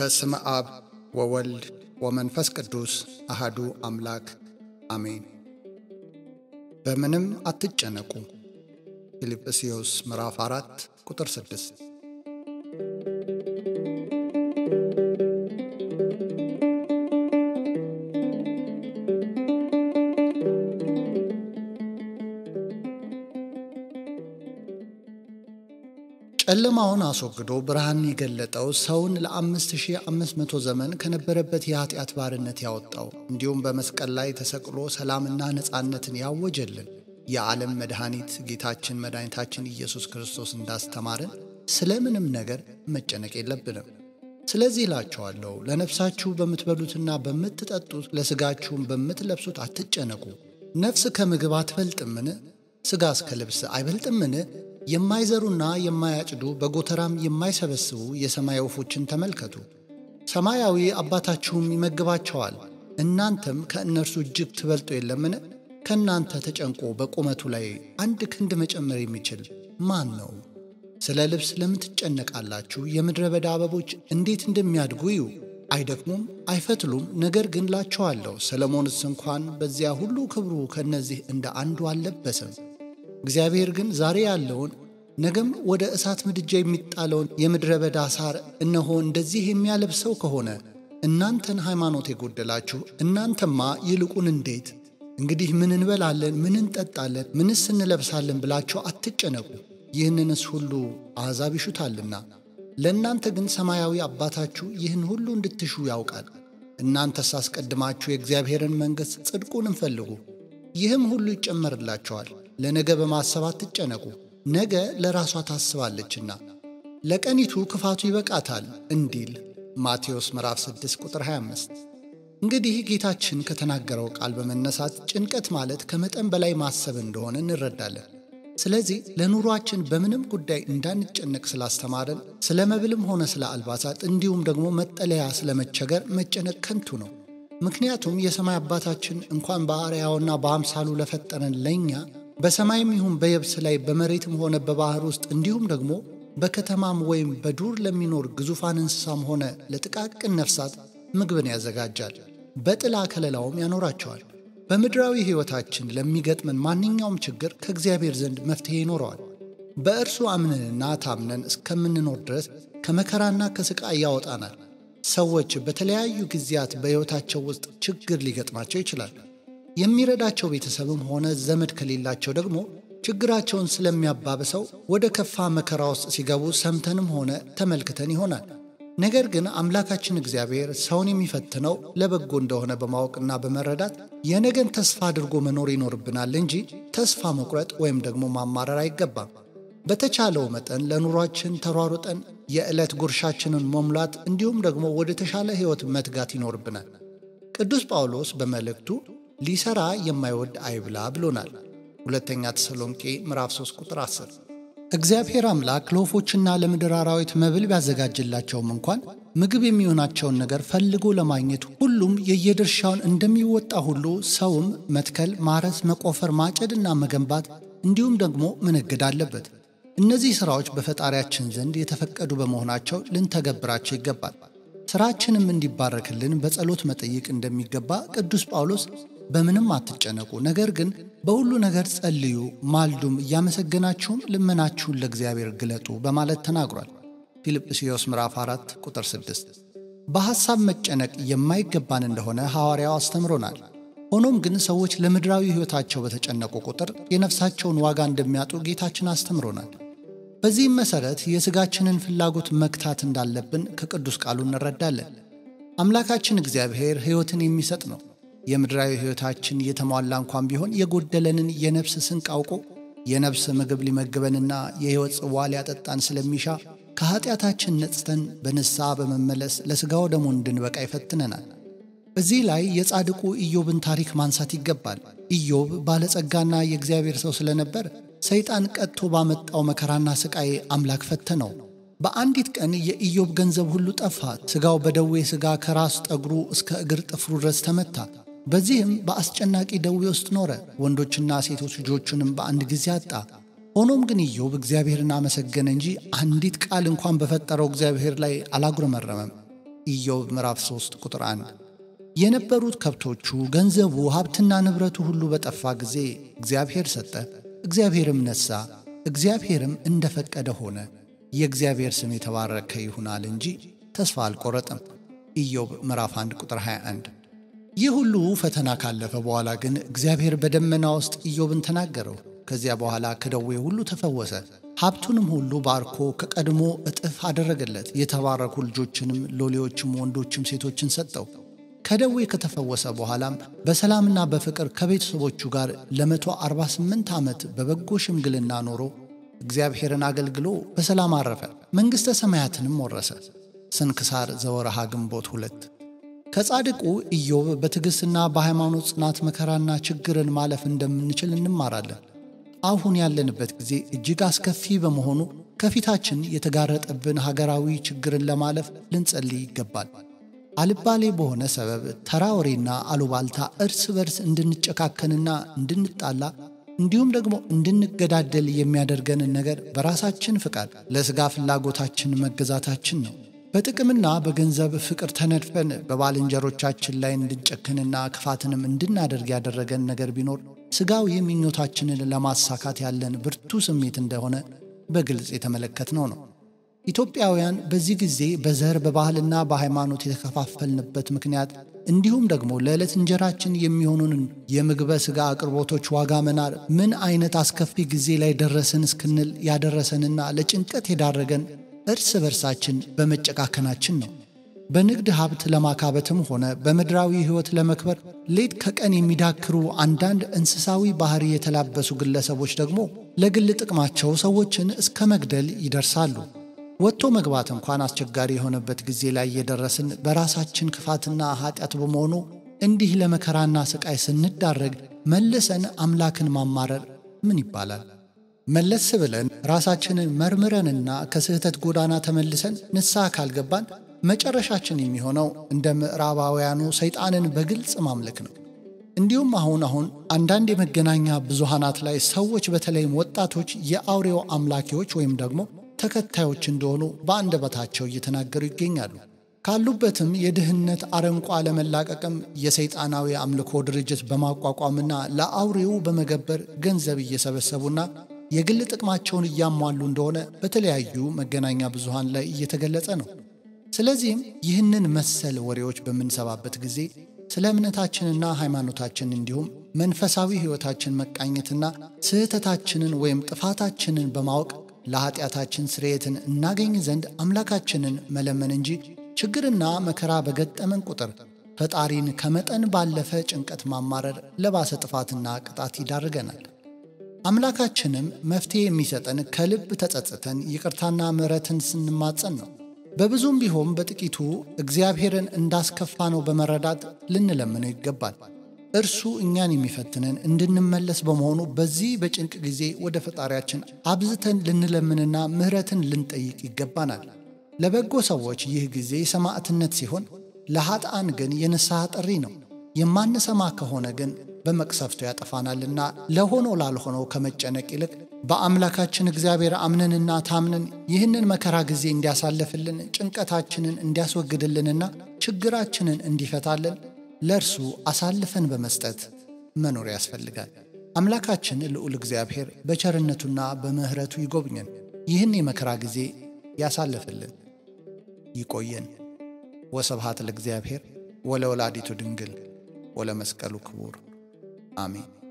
በስመ አብ ወወልድ ወመንፈስ ቅዱስ አሃዱ አምላክ አሜን። በምንም አትጨነቁ። ፊልጵስዩስ ምዕራፍ 4 ቁጥር 6 ጨለማውን አስወግዶ ብርሃንን የገለጠው ሰውን ለ5500 ዘመን ከነበረበት የኃጢአት ባርነት ያወጣው እንዲሁም በመስቀል ላይ ተሰቅሎ ሰላምና ነፃነትን ያወጀልን የዓለም መድኃኒት ጌታችን መድኃኒታችን ኢየሱስ ክርስቶስ እንዳስተማርን ስለ ምንም ነገር መጨነቅ የለብንም። ስለዚህ እላችኋለሁ ለነፍሳችሁ በምትበሉትና በምትጠጡት ለሥጋችሁም በምትለብሱት አትጨነቁ። ነፍስ ከምግብ አትበልጥምን? ሥጋስ ከልብስ አይበልጥምን? የማይዘሩና የማያጭዱ በጎተራም የማይሰበስቡ የሰማይ ወፎችን ተመልከቱ። ሰማያዊ አባታችሁም ይመግባቸዋል። እናንተም ከእነርሱ እጅግ ትበልጡ የለምን? ከእናንተ ተጨንቆ በቁመቱ ላይ አንድ ክንድ መጨመር የሚችል ማን ነው? ስለ ልብስ ለምን ትጨነቃላችሁ? የምድረ በዳ አበቦች እንዴት እንደሚያድጉ እዩ። አይደክሙም፣ አይፈትሉም። ነገር ግን ላችኋለሁ ሰለሞንስ እንኳን በዚያ ሁሉ ክብሩ ከእነዚህ እንደ አንዱ አልለበሰም። እግዚአብሔር ግን ዛሬ ያለውን ነገም ወደ እሳት ምድጃ የሚጣለውን የምድረ በዳ ሳር እነሆ እንደዚህ የሚያለብሰው ከሆነ እናንተን ሃይማኖት የጎደላችሁ እናንተማ ይልቁን እንዴት! እንግዲህ ምን እንበላለን፣ ምን እንጠጣለን፣ ምንስ እንለብሳለን ብላችሁ አትጨነቁ። ይህንንስ ሁሉ አሕዛብ ይሹታልና፣ ለእናንተ ግን ሰማያዊ አባታችሁ ይህን ሁሉ እንድትሹ ያውቃል። እናንተስ አስቀድማችሁ የእግዚአብሔርን መንግሥት ጽድቁንም ፈልጉ፣ ይህም ሁሉ ይጨመርላቸዋል። ለነገ በማሰብ አትጨነቁ፣ ነገ ለራሷ ታስባለችና ለቀኒቱ ክፋቱ ይበቃታል እንዲል ማቴዎስ ምዕራፍ 6 ቁጥር 25። እንግዲህ ጌታችን ከተናገረው ቃል በመነሳት ጭንቀት ማለት ከመጠን በላይ ማሰብ እንደሆነ እንረዳለን። ስለዚህ ለኑሯችን በምንም ጉዳይ እንዳንጨነቅ ስላስተማረን ስለ መብልም ሆነ ስለ አልባሳት እንዲሁም ደግሞ መጠለያ ስለመቸገር መጨነቅ ከንቱ ነው። ምክንያቱም የሰማይ አባታችን እንኳን በአርአያውና በአምሳሉ ለፈጠረን ለእኛ በሰማይም ይሁን በየብስ ላይ በመሬትም ሆነ በባህር ውስጥ እንዲሁም ደግሞ በከተማም ወይም በዱር ለሚኖር ግዙፋን እንስሳም ሆነ ለጥቃቅን ነፍሳት ምግብን ያዘጋጃል፣ በጥላ ከለላውም ያኖራቸዋል። በምድራዊ ሕይወታችን ለሚገጥመን ማንኛውም ችግር ከእግዚአብሔር ዘንድ መፍትሔ ይኖረዋል። በእርሱ አምነንና ታምነን እስከምንኖር ድረስ ከመከራና ከሥቃይ ያወጣናል። ሰዎች በተለያዩ ጊዜያት በሕይወታቸው ውስጥ ችግር ሊገጥማቸው ይችላል። የሚረዳቸው ቤተሰብም ሆነ ዘመድ ከሌላቸው ደግሞ ችግራቸውን ስለሚያባብሰው ወደ ከፋ መከራ ውስጥ ሲገቡ ሰምተንም ሆነ ተመልክተን ይሆናል። ነገር ግን አምላካችን እግዚአብሔር ሰውን የሚፈትነው ለበጎ እንደሆነ በማወቅና በመረዳት የነገን ተስፋ አድርጎ መኖር ይኖርብናል እንጂ ተስፋ መቁረጥ ወይም ደግሞ ማማረር አይገባም። በተቻለው መጠን ለኑሯችን ተሯሩጠን የዕለት ጉርሻችንን መሙላት እንዲሁም ደግሞ ወደ ተሻለ ሕይወት መትጋት ይኖርብናል። ቅዱስ ጳውሎስ በመልእክቱ ሊሰራ የማይወድ አይብላ ብሎናል። ሁለተኛ ተሰሎንቄ ምዕራፍ 3 ቁጥር 10። እግዚአብሔር አምላክ ለወፎችና ለምድር አራዊት መብል ቢያዘጋጅላቸውም እንኳን ምግብ የሚሆናቸውን ነገር ፈልጎ ለማግኘት ሁሉም የየድርሻውን እንደሚወጣ ሁሉ ሰውም መትከል፣ ማረስ፣ መቆፈር፣ ማጨድና መገንባት እንዲሁም ደግሞ መነገድ አለበት። እነዚህ ሥራዎች በፈጣሪያችን ዘንድ የተፈቀዱ በመሆናቸው ልንተገብራቸው ይገባል። ሥራችንም እንዲባረክልን በጸሎት መጠየቅ እንደሚገባ ቅዱስ ጳውሎስ በምንም አትጨነቁ፣ ነገር ግን በሁሉ ነገር ጸልዩ፣ ማልዱም፣ እያመሰገናችሁም ልመናችሁን ለእግዚአብሔር ግለጡ በማለት ተናግሯል። ፊልጵስዩስ ምዕራፍ 4 ቁጥር 6። በሐሳብ መጨነቅ የማይገባን እንደሆነ ሐዋርያው አስተምሮናል። ሆኖም ግን ሰዎች ለምድራዊ ሕይወታቸው በተጨነቁ ቁጥር የነፍሳቸውን ዋጋ እንደሚያጡ ጌታችን አስተምሮናል። በዚህም መሠረት የሥጋችንን ፍላጎት መግታት እንዳለብን ከቅዱስ ቃሉ እንረዳለን። አምላካችን እግዚአብሔር ሕይወትን የሚሰጥ ነው። የምድራዊ ሕይወታችን የተሟላ እንኳን ቢሆን የጎደለንን የነፍስ ስንቅ አውቆ የነፍስ ምግብ ሊመግበንና የሕይወት ጽዋ ሊያጠጣን ስለሚሻ ከኀጢአታችን ነጽተን በንስሐ በመመለስ ለሥጋው ደሙ እንድንበቃ ይፈትነናል። እዚህ ላይ የጻድቁ ኢዮብን ታሪክ ማንሳት ይገባል። ኢዮብ ባለጸጋና የእግዚአብሔር ሰው ስለነበር ሰይጣን ቀጥቶ ባመጣው መከራና ሥቃይ አምላክ ፈተነው። በአንዲት ቀን የኢዮብ ገንዘብ ሁሉ ጠፋ። ሥጋው በደዌ ሥጋ ከራስ ጠጉሩ እስከ እግር ጥፍሩ ድረስ ተመታ። በዚህም በአስጨናቂ ደዌ ውስጥ ኖረ። ወንዶችና ሴቶች ልጆቹንም በአንድ ጊዜ አጣ። ሆኖም ግን ኢዮብ እግዚአብሔርን አመሰገነ እንጂ አንዲት ቃል እንኳን በፈጠረው እግዚአብሔር ላይ አላጉረመረመም። ኢዮብ ምዕራፍ 3 ቁጥር 1 የነበሩት ከብቶቹ፣ ገንዘቡ፣ ሀብትና ንብረቱ ሁሉ በጠፋ ጊዜ እግዚአብሔር ሰጠ፣ እግዚአብሔርም ነሣ፣ እግዚአብሔርም እንደፈቀደ ሆነ። የእግዚአብሔር ስም የተባረከ ይሁናል እንጂ ተስፋ አልቆረጠም። ኢዮብ ምዕራፍ 1 ቁጥር 21 ይህ ሁሉ ፈተና ካለፈ በኋላ ግን እግዚአብሔር በደመና ውስጥ ኢዮብን ተናገረው። ከዚያ በኋላ ከደዌ ሁሉ ተፈወሰ። ሀብቱንም ሁሉ ባርኮ ከቀድሞ እጥፍ አደረገለት። የተባረኩ ልጆችንም ሎሌዎችም ወንዶችም ሴቶችን ሰጠው። ከደዌ ከተፈወሰ በኋላም በሰላምና በፍቅር ከቤተሰቦቹ ጋር ለመቶ አርባ ስምንት ዓመት በበጎ ሽምግልና ኖሮ እግዚአብሔርን አገልግሎ በሰላም አረፈ። መንግሥተ ሰማያትንም ወረሰ። ስንክሳር ዘወርሃ ግንቦት ሁለት ከጻድቁ ኢዮብ በትዕግሥትና በሃይማኖት ጽናት መከራና ችግርን ማለፍ እንደምንችል እንማራለን። አሁን ያለንበት ጊዜ እጅግ አስከፊ በመሆኑ ከፊታችን የተጋረጠብን ሀገራዊ ችግርን ለማለፍ ልንጸልይ ይገባል። አልባሌ በሆነ ሰበብ ተራ ወሬና አሉባልታ እርስ በርስ እንድንጨካከንና እንድንጣላ እንዲሁም ደግሞ እንድንገዳደል የሚያደርገንን ነገር በራሳችን ፍቃድ ለሥጋ ፍላጎታችን መገዛታችን ነው። በጥቅምና በገንዘብ ፍቅር ተነድፈን በባልንጀሮቻችን ላይ እንድንጨክንና ክፋትንም እንድናደርግ ያደረገን ነገር ቢኖር ሥጋዊ ምኞታችንን ለማሳካት ያለን ብርቱ ስሜት እንደሆነ በግልጽ የተመለከትነው ነው። ኢትዮጵያውያን በዚህ ጊዜ በዘር በባህልና በሃይማኖት የተከፋፈልንበት ምክንያት እንዲሁም ደግሞ ለዕለት እንጀራችን የሚሆኑንን የምግበ ሥጋ አቅርቦቶች ዋጋ መናር ምን አይነት አስከፊ ጊዜ ላይ ደረስን እስክንል ያደረሰንና ለጭንቀት የዳረገን እርስ በርሳችን በመጨቃከናችን ነው። በንግድ ሀብት ለማካበትም ሆነ በምድራዊ ሕይወት ለመክበር ሌት ከቀን የሚዳክሩ አንዳንድ እንስሳዊ ባህሪ የተላበሱ ግለሰቦች ደግሞ ለግል ጥቅማቸው ሰዎችን እስከ መግደል ይደርሳሉ። ወጥቶ መግባት እንኳን አስቸጋሪ የሆነበት ጊዜ ላይ የደረስን በራሳችን ክፋትና ኃጢአት በመሆኑ እንዲህ ለመከራና ስቃይ ስንዳረግ መልሰን አምላክን ማማረር ምን ይባላል? መለስ ብለን ራሳችንን መርምረንና ከስህተት ጎዳና ተመልሰን ንስሐ ካልገባን መጨረሻችን የሚሆነው እንደ ምዕራባውያኑ ሰይጣንን በግልጽ ማምለክ ነው። እንዲሁም አሁን አሁን አንዳንድ የመገናኛ ብዙሃናት ላይ ሰዎች በተለይም ወጣቶች የአውሬው አምላኪዎች ወይም ደግሞ ተከታዮች እንደሆኑ በአንደበታቸው እየተናገሩ ይገኛሉ። ካሉበትም የድህነት አረንቋ ለመላቀቅም የሰይጣናዊ አምልኮ ድርጅት በማቋቋምና ለአውሬው በመገበር ገንዘብ እየሰበሰቡና የግል ጥቅማቸውን እያሟሉ እንደሆነ በተለያዩ መገናኛ ብዙሃን ላይ እየተገለጸ ነው። ስለዚህም ይህንን መሰል ወሬዎች በምንሰባበት ጊዜ ስለ እምነታችንና ሃይማኖታችን እንዲሁም መንፈሳዊ ሕይወታችን መቃኘትና ስህተታችንን ወይም ጥፋታችንን በማወቅ ለኀጢአታችን ስርየትን እናገኝ ዘንድ አምላካችንን መለመን እንጂ ችግርና መከራ በገጠመን ቁጥር ፈጣሪን ከመጠን ባለፈ ጭንቀት ማማረር ለባሰ ጥፋትና ቅጣት ይዳርገናል። አምላካችንም መፍትሔ የሚሰጠን ከልብ ተጸጽተን ይቅርታና ምሕረትን ስንማጸን ነው። በብዙም ቢሆን በጥቂቱ እግዚአብሔርን እንዳስከፋ ነው በመረዳት ልንለምነው ይገባል። እርሱ እኛን የሚፈትነን እንድንመለስ በመሆኑ በዚህ በጭንቅ ጊዜ ወደ ፈጣሪያችን አብዝተን ልንለምንና ምሕረትን ልንጠይቅ ይገባናል። ለበጎ ሰዎች ይህ ጊዜ ሰማዕትነት ሲሆን፣ ለኃጥአን ግን የንስሐ ጥሪ ነው። የማንሰማ ከሆነ ግን በመቅሰፍቱ ያጠፋናልና ለሆነው ላልሆነው ከመጨነቅ ይልቅ በአምላካችን እግዚአብሔር አምነንና ታምነን ይህንን መከራ ጊዜ እንዲያሳልፍልን ጭንቀታችንን እንዲያስወግድልንና ችግራችንን እንዲፈታልን ለእርሱ አሳልፈን በመስጠት መኖር ያስፈልጋል። አምላካችን ልዑል እግዚአብሔር በቸርነቱና በምሕረቱ ይጎብኘን፣ ይህን የመከራ ጊዜ ያሳልፍልን፣ ይቆየን። ወስብሐት ለእግዚአብሔር ወለወላዲቱ ድንግል ወለመስቀሉ ክቡር አሜን።